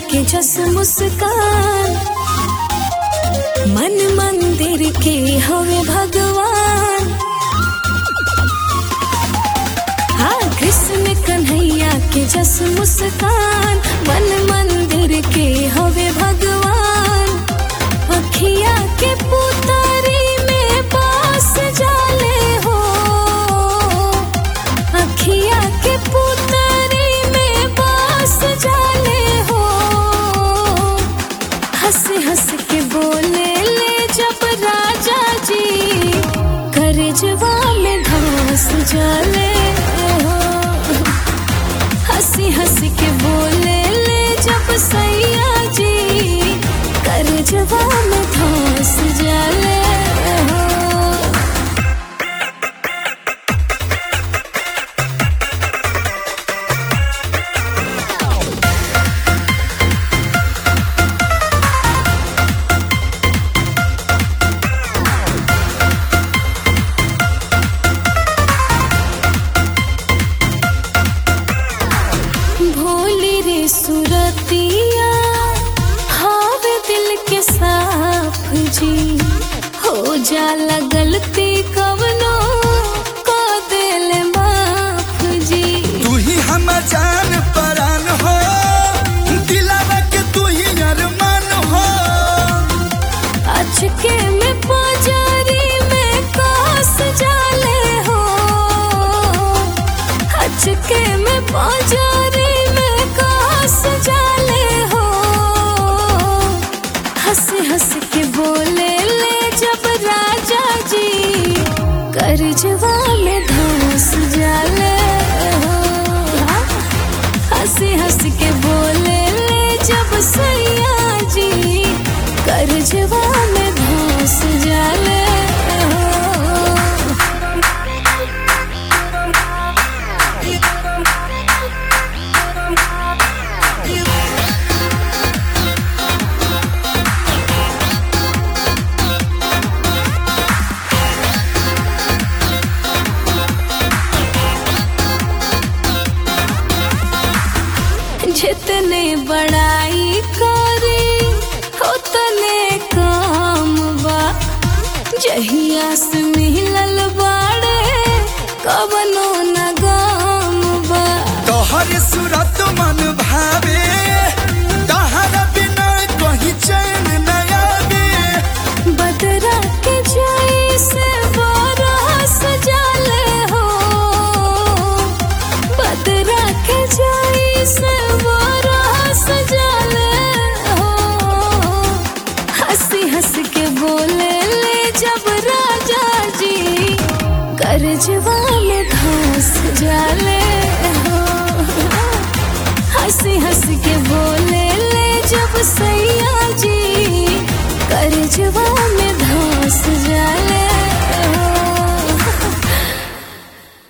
के जस मुस्कान मन मंदिर के हवे भगवान हाँ कृष्ण कन्हैया के जस मुस्कान मन मंदिर के हवे भगवान अखिया के पुतरी में पास जाले हो अखिया के पुतरी में पास जाले हो हंस हंस के बोले ले जब राजा जी करजवा में घास जाले हो हंसी हंसी के बोले ले जब सैया जी करजवा में घास जाले हो भोली रे सुरतिया हावे दिल के साफ जी हो जाला गलती कवनो को दिल माफ जी तू ही हम जान परान हो दिलावा के तू ही अरमान हो अचके में पुजारी में कास जाले हो अचके में पुजारी में कास जाले हो हंस हंस के बोले ले जब राजा जी करजवा में घास जाले हो हंसी हंस के बोले ले जब सैया जी करजवा में घास जाले हो जितने बड़ाई करी उतने काम बा जहिया से मिलल बाड़े कवनो न गाम बा तोहर सूरत मन भावे तहर बिना कहीं चैन न आवे बदरा के जाई से बरस जाले हो बदरा के जाई से बरस जाले हो हंसी हंस के बोले ले जब राजा जी करजवा में घास जाले हो हंसी हंस के